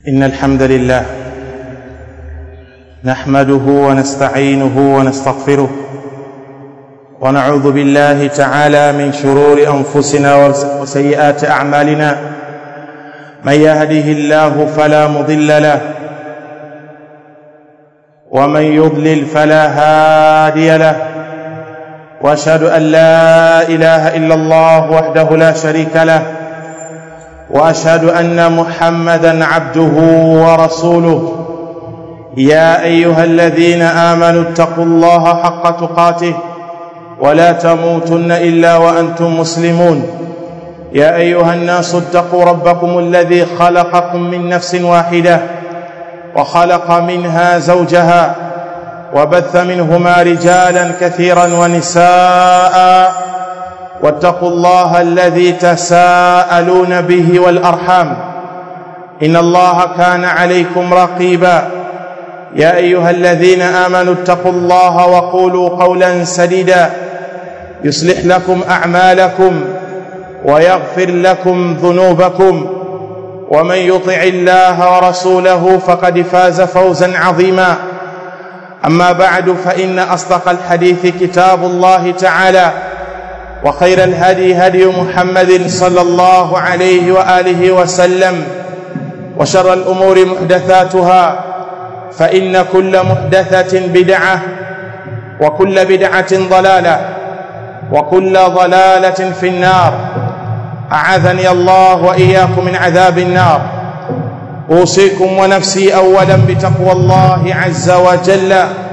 إن الحمد لله نحمده ونستعينه ونستغفره ونعوذ بالله تعالى من شرور أنفسنا وسيئات أعمالنا من يهده الله فلا مضل له ومن يضلل فلا هادي له واشهد ان لا اله الا الله وحده لا شريك له واشهد ان محمدا عبده ورسوله يا ايها الذين امنوا اتقوا الله حق تقاته ولا تموتن الا وانتم مسلمون يا ايها الناس اتقوا ربكم الذي خلقكم من نفس واحده وخلق منها زوجها وبث منهما رجالا كثيرا ونساء واتقوا الله الذي تساءلون به والارحام ان الله كان عليكم رقيبا يا ايها الذين امنوا اتقوا الله وقولوا قولا سديدا يصلح لكم اعمالكم ويغفر لكم ذنوبكم ومن يطع الله ورسوله فقد فاز فوزا عظيما اما بعد فان اصدق الحديث كتاب الله تعالى وخير الهدي هدي محمد صلى الله عليه واله وسلم وشر الامور محدثاتها فان كل محدثه بدعه وكل بدعه ضلاله وكل ضلاله في النار اعاذني الله واياكم من عذاب النار اوصيكم ونفسي اولا بتقوى الله عز وجل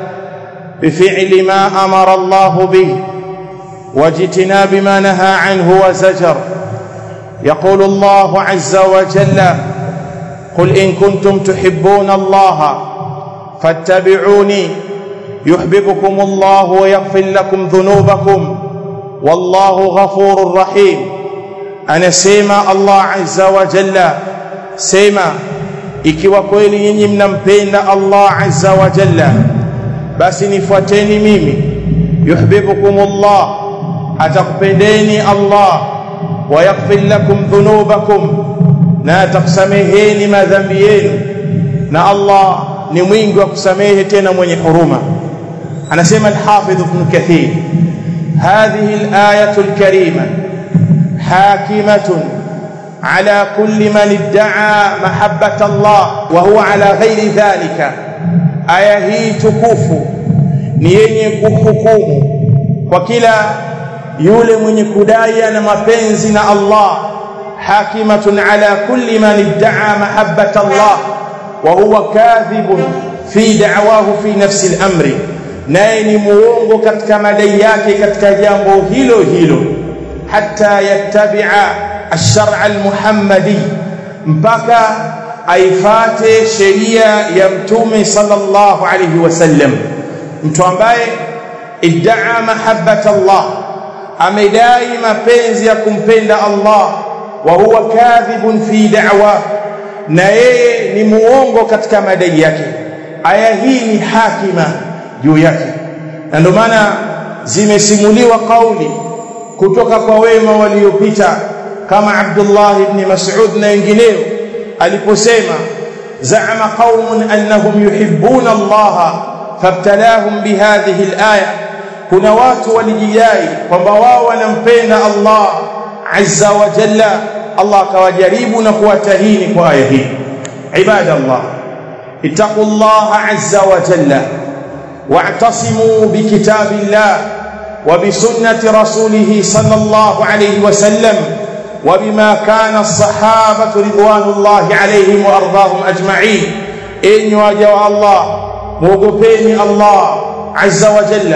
بفعل ما امر الله به واجتناب ما نهى عنه وزجر يقول الله عز وجل قل ان كنتم تحبون الله فاتبعوني يحببكم الله ويغفر لكم ذنوبكم والله غفور رحيم anasema Allah azza wa jalla sema ikiwa kweli nyinyi mnampenda Allah azza wa jalla basi nifuateni mimi yuhibbukumullah atakupendeni Allah wa yaghfir lakum dhunubakum na atakusameheni madhambi yenu na Allah ni mwingi wa kusamehe tena mwenye huruma anasema al-Hafidh Ibn Kathir هذه الآية الكريمة حاكمة على كل من ادعى محبة الله وهو على غير ذلك aya hii tukufu ni yenye kuhukumu kwa kila yule mwenye kudai ana mapenzi na Allah hakimatun ala kulli man idda'a mahabbata Allah wa huwa kadhibun fi da'wahu fi nafsi al-amri naye ni muongo katika madai yake katika jambo hilo hilo حتى يتبع الشرع المحمدي mpaka aifate sheria ya mtume sallallahu alayhi wasallam mtu ambaye iddaa mahabbata Allah amedai mapenzi ya kumpenda Allah wa huwa kadhibun fi da'wa na yeye ni muongo katika madai yake aya hii ni hakima juu yake na ndio maana zimesimuliwa kauli kutoka kwa wema waliopita kama Abdullah ibn Mas'ud na wengineo aliposema za'ama qaumun annahum yuhibbuna Allah fabtalahum bihadhihi al-aya kuna watu walijidai kwamba wao wanampenda Allah azza wa jalla Allah akawajaribu na kuwatahini kwa aya hii ibadallah ittaqullaha azza wa jalla wa'tasimu bikitabillah وبسنة رسوله صلى الله عليه وسلم وبما كان الصحابة رضوان الله عليهم وأرضاهم أجمعين إن واجه الله موقفين الله عز وجل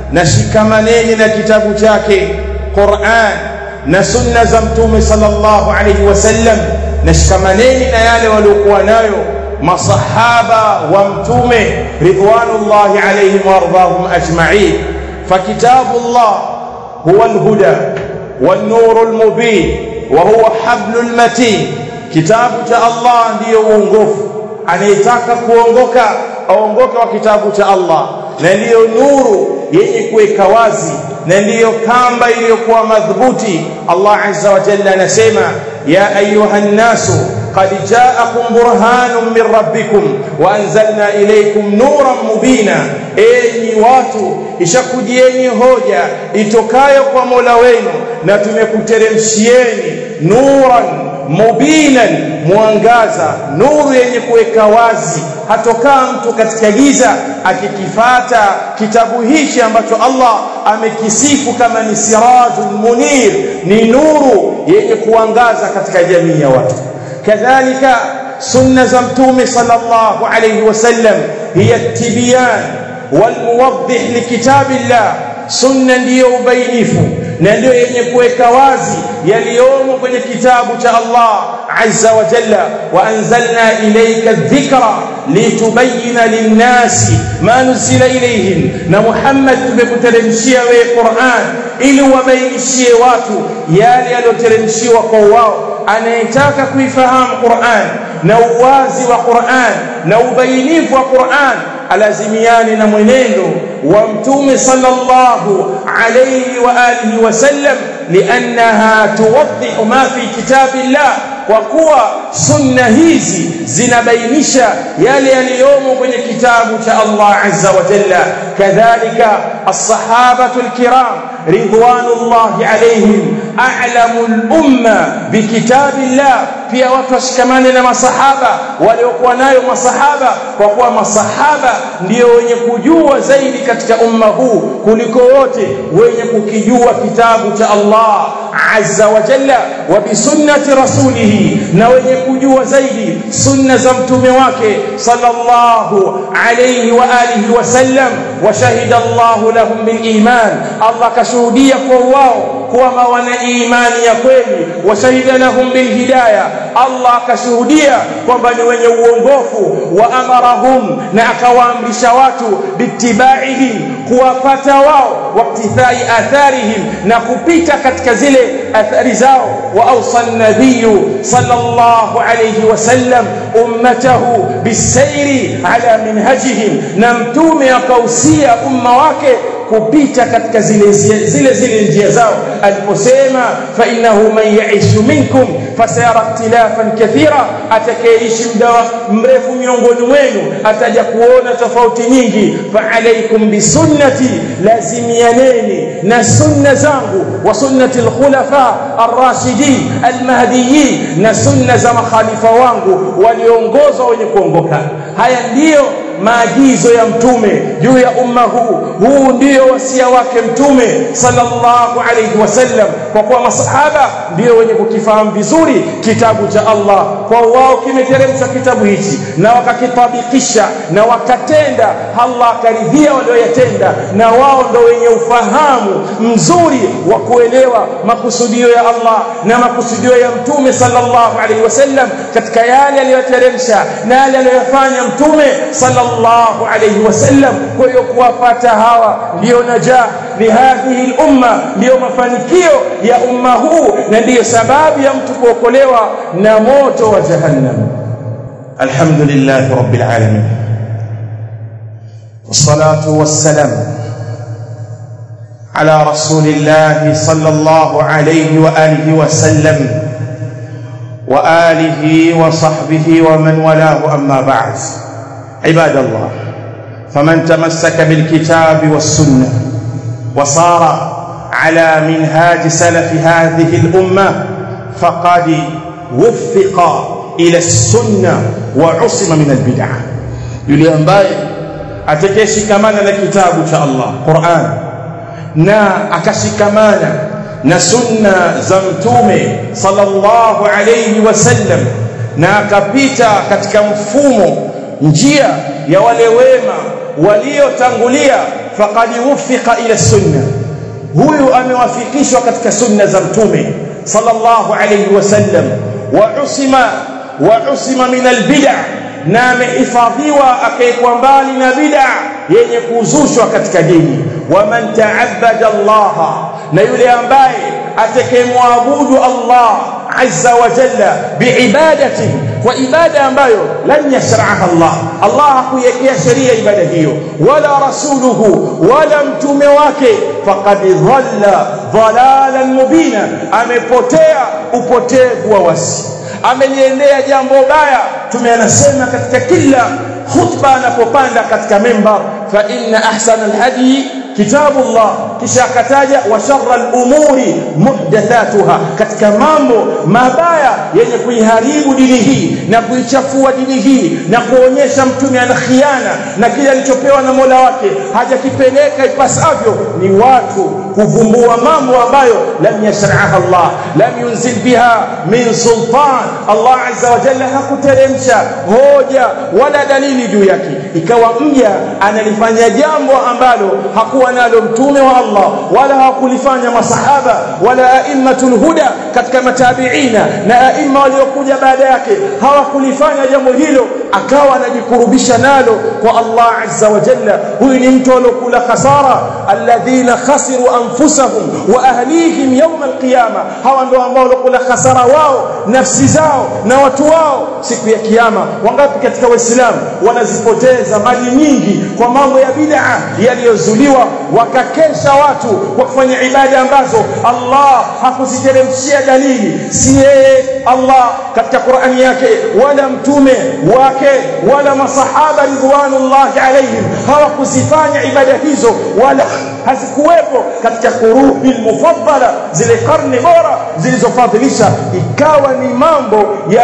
نشكمنين لكتاب جاكي قرآن نسنة زمتوم صلى الله عليه وسلم نشكمنين نيال ولقوانايو مصحابة وامتوم رضوان الله عليهم وأرضاهم أجمعين فكتاب الله هو الهدى والنور المبين وهو حبل المتين kitabu cha Allah ndiyo uongofu anayetaka kuongoka aongoke wa kitabu cha Allah na ndiyo nuru yenye kuweka wazi na ndiyo kamba iliyokuwa madhubuti Allah azza wa jalla anasema ya ayuha nnasu qad ja'akum burhanun min rabbikum wa anzalna ilaykum nuran mubina enyi watu ishakujieni hoja itokayo kwa Mola wenu na tumekuteremshieni nuran mubinan mwangaza nuru yenye kuweka wazi hatokaa mtu katika giza akikifata kitabu hichi ambacho Allah amekisifu kama ni sirajul munir ni nuru yenye kuangaza katika jamii ya watu kadhalika sunna za mtume sallallahu alayhi wasallam hiya tibyan walmuwaddih likitabillah sunna ndiyo ubainifu na ndio yenye kuweka wazi yaliyomo kwenye kitabu cha Allah azza wa jalla wa anzalna ilayka dhikra litubayyana linnasi ma nuzila ilayhim na Muhammad tumekuteremshia wewe Qur'an ili wabainishie watu yale yaliyoteremshiwa kwa wao anayetaka kuifahamu Qur'an na uwazi wa Qur'an na ubainifu wa Qur'an alazimiane na mwenendo wa mtume sallallahu alayhi wa alihi wasallam liannaha tuwaddihu ma fi kitabillah kwa kuwa sunna hizi zinabainisha yale yaliyomo kwenye kitabu cha Allah azza wa jalla kadhalika as-sahabatu al-kiram ridwanullahi alayhim a'lamu al-umma bikitabillah pia watu washikamane na masahaba waliokuwa nayo masahaba kwa kuwa masahaba ndio wenye kujua zaidi katika umma huu kuliko wote wenye kukijua kitabu cha Allah azza wa jalla wa bisunnati rasulihi na wenye kujua zaidi sunna za mtume wake sallallahu alayhi wa alihi wasallam wa shahida Allah lahum bil iman Allah kashuhudia kwa wao kuwa wana imani ya kweli wa shahida lahum bil hidayah Allah akashuhudia kwamba ni wenye uongofu wa amarahum na akawaamrisha watu bitibaihi kuwapata wao waktithai atharihim na kupita katika zile athari zao wa awsa nabiyu sallallahu alayhi wasallam ummatahu bisairi ala minhajihim na mtume akausia umma wake kupita katika zile zile zile njia zao aliposema fa innahu man yaishu minkum fasayara ikhtilafan kathira atakayeishi muda mrefu miongoni mwenu ataja kuona tofauti nyingi fa alaikum bisunnati lazimianeni na sunna zangu wa sunnati alkhulafa arrashidin almahdiyin na sunna za makhalifa wangu walioongozwa wenye kuongoka haya ndiyo maagizo ya mtume juu ya umma huu huu ndio wasia wake mtume sallallahu alayhi wasallam kwa kuwa masahaba ndio wenye kukifahamu vizuri kitabu cha Allah kwa wao kimeteremshwa kitabu hichi na wakakitabikisha na wakatenda Allah akaridhia walioyatenda na wao ndio wenye ufahamu mzuri wa kuelewa makusudio ya Allah na makusudio ya mtume sallallahu alayhi wasallam katika yale aliyoteremsha na yale aliyofanya mtume sallallahu sallallahu alayhi wasallam kwa hiyo kuwapata hawa ndio najah lihadhihi al-umma ndio mafanikio ya umma huu na ndiyo sababu ya mtu kuokolewa na moto wa jahannam alhamdulillah rabbil alamin والصلاه والسلام على رسول الله صلى الله عليه واله وسلم واله وصحبه ومن والاه اما بعد عباد الله فمن تمسك بالكتاب والسنه وصار على منهاج سلف هذه الامه فقد وفق الى السنه وعصم من البدع yule ambaye atakayeshikamana na kitabu cha Allah Qur'an na akashikamana na sunna za mtume sallallahu alayhi wasallam na akapita katika mfumo njia ya wale wema waliotangulia faqad wuffiqa ila sunna huyu amewafikishwa katika sunna za mtume sallallahu alayhi wasallam wa usima wa usima min albid'a na amehifadhiwa akaekwa mbali na bid'a yenye kuzushwa katika dini wa man ta'abbada Allah na yule ambaye atakayemwabudu Allah azza wa jalla biibadati kwa ibada ambayo lan yashraha Allah Allah hakuiwekea sheria ibada hiyo wala rasuluhu wala mtume wake faqad dhalla dhalalan mubina amepotea upotevu wa wasi ameliendea jambo baya tume anasema katika kila khutba anapopanda katika mimbar fa inna ahsana alhadi kitabullah kisha akataja wa sharra al-umuri muhdathatuha katika mambo mabaya yenye kuiharibu dini hii na kuichafua dini hii na kuonyesha mtume ana khiana na kile alichopewa na Mola wake hajakipeleka ipasavyo ni watu kuvumbua mambo ambayo lam yashraha Allah lam yunzil biha min sultan Allah azza wa jalla hakuteremsha hoja wala dalili juu yake ikawa mja analifanya jambo ambalo hakuwa nalo mtume wa Allah wala hakulifanya masahaba wala aimmatul huda katika matabiina na aima waliokuja baada yake hawakulifanya jambo hilo akawa anajikurubisha nalo kwa Allah azza wa jalla huyu ni mtu aliyokula khasara alladhina khasiru anfusahum wa ahlihim yawm alqiyama hawa ndio ambao walokula khasara wao nafsi zao na watu wao siku ya kiyama wangapi katika waislamu wanazipoteza mali nyingi kwa mambo ya bid'a yaliyozuliwa wakakesha watu kwa kufanya ibada ambazo Allah hakuziteremshia dalili si yeye Allah katika Qur'ani yake wala mtume wake wala masahaba ridwanullahi alaihim hawakuzifanya ibada hizo wala hazikuwepo katika kuruhi mufaddala zile karne bora zilizofadhilisha ikawa ni mambo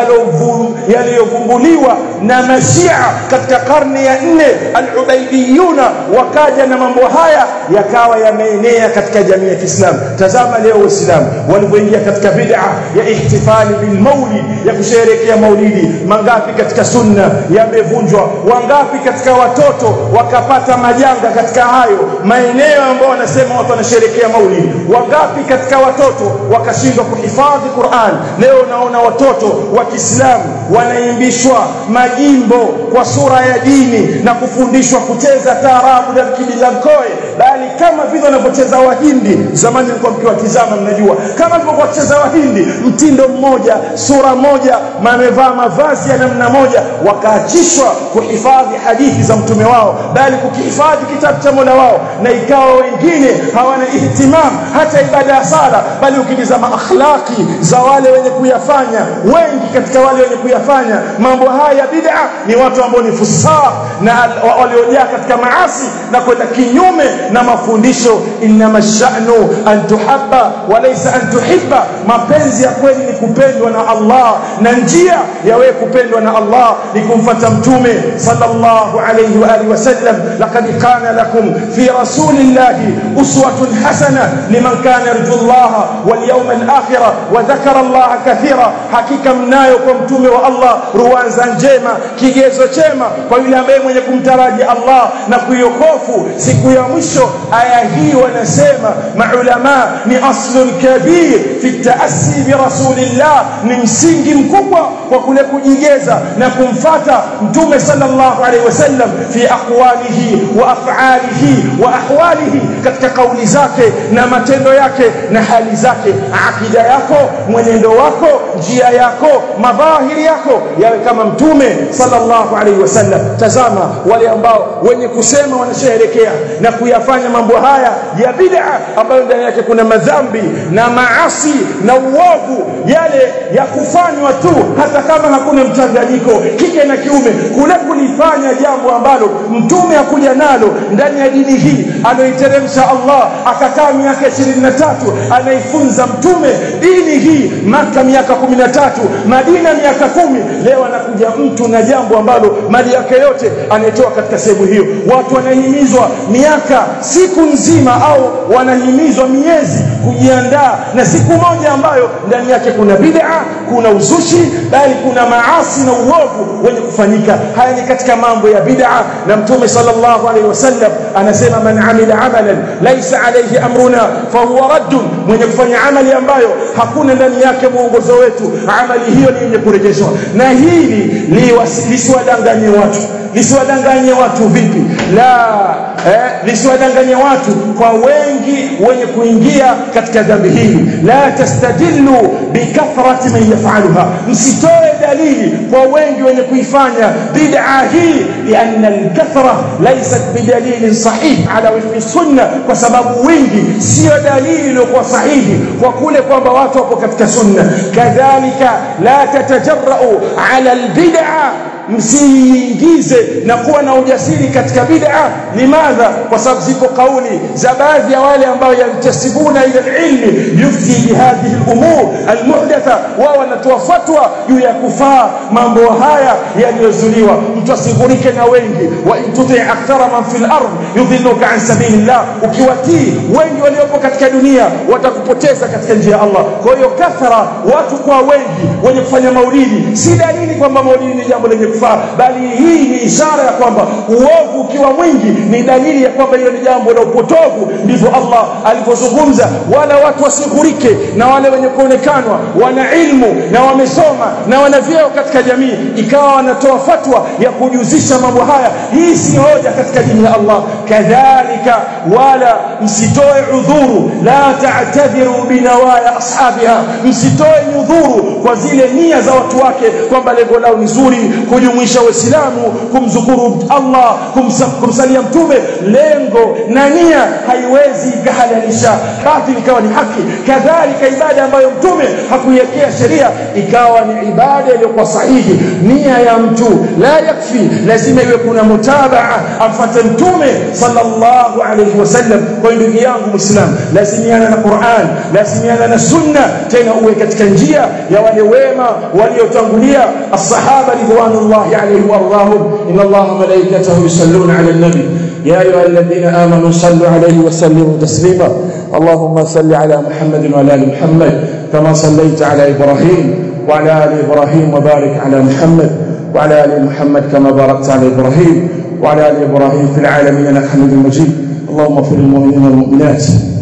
yaliyovumbuliwa na mashia katika karne ya nne al-ubaidiyuna wakaja na mambo haya yakawa yameenea katika jamii ya Kiislamu tazama leo waislamu walivyoingia katika bid'a ya ihtifali bil maulid ya kusherehekea maulidi mangapi katika sunna yamevunjwa wangapi katika watoto wakapata majanga katika hayo maeneo ambao wanasema watu wanasherehekea maulidi wangapi katika watoto wakashindwa kuhifadhi Qur'an leo naona watoto wa Kiislamu wanaimbishwa majimbo kwa sura ya dini na kufundishwa kucheza taarabu na kibilankoe bali kama vile wanavyocheza wahindi zamani nilikuwa mkiwatizama mnajua kama walivyokuwa wakicheza wahindi mtindo mmoja sura moja wamevaa mavazi ya namna moja wakaachishwa kuhifadhi hadithi za mtume wao bali kukihifadhi kitabu cha Mola wao na ikawa wengine hawana ihtimam hata ibada ya sala bali ukitizama akhlaqi za wale wenye kuyafanya wengi katika wale wenye kuyafanya mambo haya bid'a ni watu ambao ni fusaq na waliojaa katika maasi na kwenda kinyume na mafundisho inma sha'nu an tuhabba wa laysa an tuhibba mapenzi ya kweli ni kupendwa na Allah na njia ya wewe kupendwa na Allah ni kumfuata mtume sallallahu alayhi wa alihi wasallam laqad kana lakum fi rasulillahi uswatun hasana liman kana yarju Allah wal yawmal akhir wa dhakara Allah kathira hakika mnayo kwa mtume wa Allah ruwanza njema kigezo chema kwa yule ambaye mwenye kumtaraji Allah na kuiokofu siku ya mwisho aya hii wanasema maulama ni aslun kabir fi taassi bi rasulillah ni msingi mkubwa kwa kule kujigeza na kumfata mtume sallallahu alaihi wasallam fi aqwalihi wa af'alihi wa ahwalihi katika kauli zake na matendo yake na hali zake akida yako mwenendo wako njia yako madhahiri yako yawe kama mtume sallallahu alaihi wasallam tazama wale ambao wenye kusema wanasherehekea na kuyafanya mambo haya ya bid'a ambayo ndani yake kuna madhambi na maasi na uovu yale ya kufanywa tu hata kama hakuna mchanganyiko kike na kiume kule kulifanya jambo ambalo mtume hakuja nalo ndani ya dini hii aloiteremsha Allah akakaa miaka 23 anaifunza mtume dini hii maka miaka 13 Madina miaka kumi leo anakuja mtu na jambo ambalo mali yake yote anaitoa katika sehemu hiyo watu wanahimizwa miaka siku nzima au wanahimizwa miezi kujiandaa na siku moja ambayo ndani yake kuna bid'a kuna uzushi bali kuna maasi na uovu wenye kufanyika haya ni katika mambo ya bid'a na mtume sallallahu alaihi wasallam anasema man amila amalan laysa alayhi amruna fahuwa raddun mwenye kufanya amali ambayo hakuna ndani yake mwongozo wetu amali hiyo ni yenye kurejeshwa na hili lisiwadanganye watu lisiwadanganye watu vipi la eh, lisiwadanganye kuwadanganya watu kwa wengi wenye kuingia katika dhambi hili la tastadillu bikathrati man yaf'aluha msitoe dalili kwa wengi wenye kuifanya bid'a hii lianna alkathra laysat bidalilin sahih ala wifqi sunna kwa sababu wingi sio dalili iliyokuwa sahihi kwa kule kwamba watu wapo katika sunna kadhalika la tatajarrau ala albid'a msiingize na kuwa na ujasiri katika bid'a limadha kwa sababu zipo kauli za baadhi ya wale ambao yantasibuna ila ilmi yufti bihadhihi al-umur al-muhdatha wao wanatoa fatwa juu ya kufaa mambo haya yaliyozuliwa mtu asighurike na wengi wa intuti akthara man fil ard yudhilluka an sabilillah ukiwatii wengi waliopo katika dunia watakupoteza katika njia ya Allah kwa hiyo kathara watu kwa wengi wenye kufanya maulidi si dalili kwamba maulidi ni jambo lenye kufaa bali hii ni ishara ya kwamba uovu ukiwa mwingi ni dalili ya kwamba hiyo ni jambo la upotovu ndivyo Allah alivyozungumza wala watu wasighurike na wale wenye kuonekanwa wana ilmu na wamesoma na wana vyeo katika jamii ikawa wanatoa fatwa ya kujuzisha mambo haya hii si hoja katika dini ya Allah kadhalika wala msitoe udhuru la ta'tadhiru binawaya ashabiha msitoe udhuru kwa zile nia za watu wake kwamba lengo lao ni zuri kujumuisha waislamu kumzukuru Allah kumsa, kumsalia mtume lengo na nia haiwezi ikahalalisha batili ikawa ni haki kadhalika ibada ambayo mtume hakuiwekea sheria ikawa ni ibada iliyokuwa sahihi nia ya mtu la yakfi lazima iwe kuna mutabaa amfuate mtume sallallahu alayhi wasallam kwa ndugu yangu muislam lazimiana na Qur'an lazimiana na sunna tena uwe katika njia ya wale wema waliotangulia as-sahaba ridwanullahi alayhim warahum inna allaha malaikatahu yusalluna ala an-nabi يا أيها الذين آمنوا صلوا عليه وسلموا تسليما اللهم صل على محمد وعلى آل محمد كما صليت على إبراهيم وعلى آل إبراهيم وبارك على محمد وعلى آل محمد كما باركت على إبراهيم وعلى آل إبراهيم في العالمين إنك حميد مجيد اللهم اغفر للمؤمنين والمؤمنات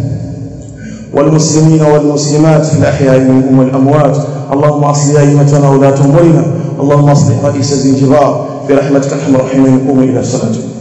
والمسلمين والمسلمات في الأحياء منهم والأموات اللهم أصلح أئمتنا ولاة أمورنا اللهم أصلح رئيس زنجبار برحمتك ارحم الراحمين قوموا إلى صلاتكم